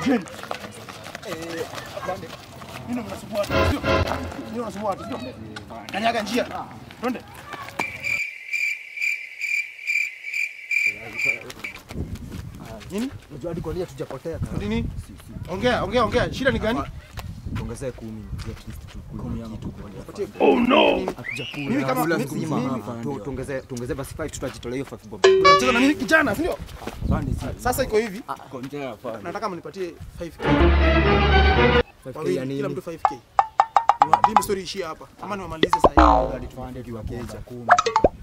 Shukeni. Eh, afande. Nini mnasumbua watu, sio? Nini mnasumbua watu, sio? Kanyaga njia. Twende. Nini? Unajua hadi kwa nini hatujapotea kaka? Nini? Ongea, ongea, ongea. Shida ni gani? Tuongezee kumi at least tukue kitu kwa Patie. Oh no. hatujakula. Mimi kama- Kula mimi- mzima mimi- hapa. Tu- Tuongezee tuongezee basi 5 tutajitolea hiyo 5 bob. Unacheza na mimi kijana, sio? Sasa iko hivi. Nataka mnipatie 5k. 5k Wawili, ya kila nini? mtu 5k. Hii story ishie hapa. Ama niwamalize sasa hivi. Hadi tuende kiwakeja.